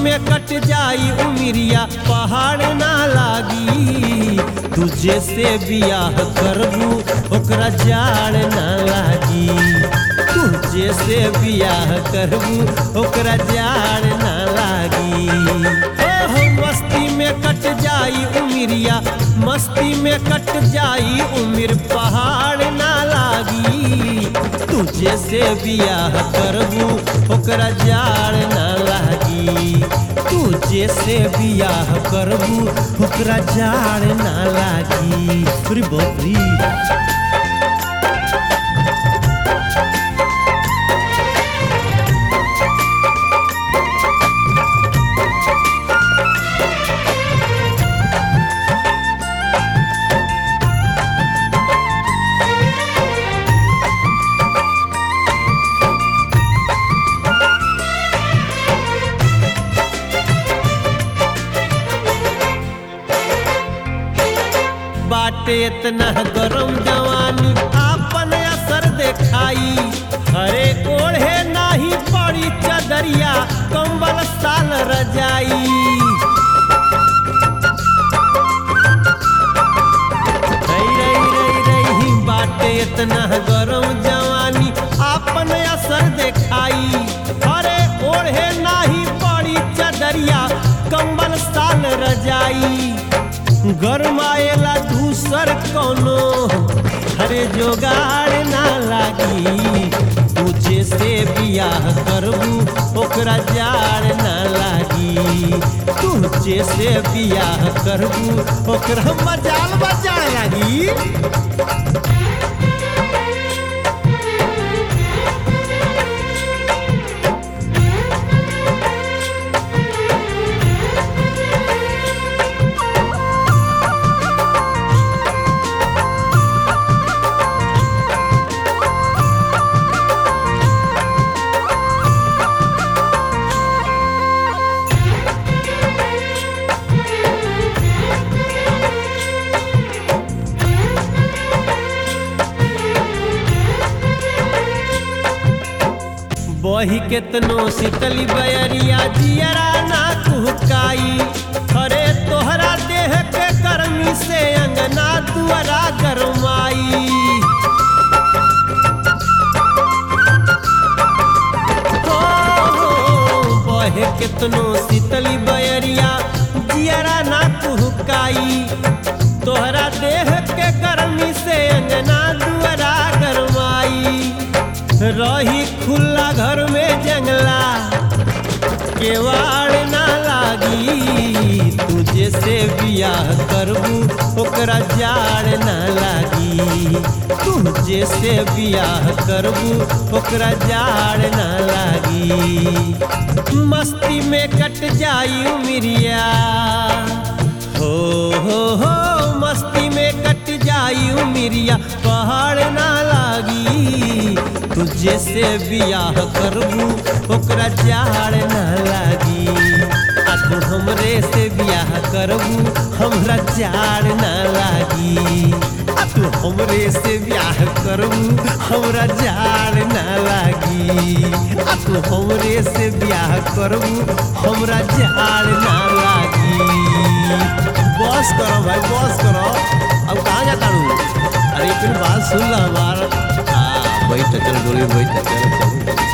में कट जाई उमिरिया पहाड़ ना लागी तुझे से बियाह करबू ओकरा जाड़ ना लागी तुझे से बियाह करबू ओकरा जाड़ ना लागी ओहो मस्ती में कट जाई उमिरिया मस्ती में कट जाई उमिर पहाड़ ना लागी तुझे से बियाह करबू ओकरा जाड़ ना लागी तुझे से बियाह करबू ओकरा जाड़ ना लागी अरे बाप रे बाटे इतना गरम जवानी आपन असर देखाई हरे ओढ़े नाही पड़ी चदरिया कंबल साल रजाई रई रई रई रई बाटे इतना गरम जवानी आपन असर देखाई हरे ओढ़े नाही पड़ी चदरिया कंबल साल रजाई गरमाएला दूसर कोनो हरे जोगाड़ ना लागी तुझे से बियाह करबू ओकरा जाड़ ना लागी तुझे से बियाह करबू ओकरा मजाल बजाड़ लागी बही केतनो शीतली बयरिया जियरा ना कुहकाई अरे तोहरा देह के गर्मी से अंगना दुआरा गरमाई हो, हो, बहे केतनो शीतली बयरिया जियरा ना कुहकाई तोहरा देह के गर्मी से अंगना दुआरा गरमाई रही खुला घर में जंगला केवाड़ ना लागी तुझे से बियाह करबू ओकरा जाड़ ना लागी तुझे से बियाह करबू ओकरा जाड़ ना लागी मस्ती में कट जाई उमिरिया हो हो हो मस्ती में कट जाई उमिरिया पहाड़ ना लागी तुझे से बियाह करबू ओकरा जाड़ ना लागी आ तू हमरे से बियाह करबू हमरा जाड़ ना लागी आ तू हमरे से बियाह करबू हमरा जाड़ ना लागी आ तू हमरे से बियाह करबू हमरा जाड़ ना लागी बस करो भाई बस करो अब कहाँ जाता हूँ अरे फिर बात सुन लो हमारा हाँ बैठ चल गोली बैठ चल चल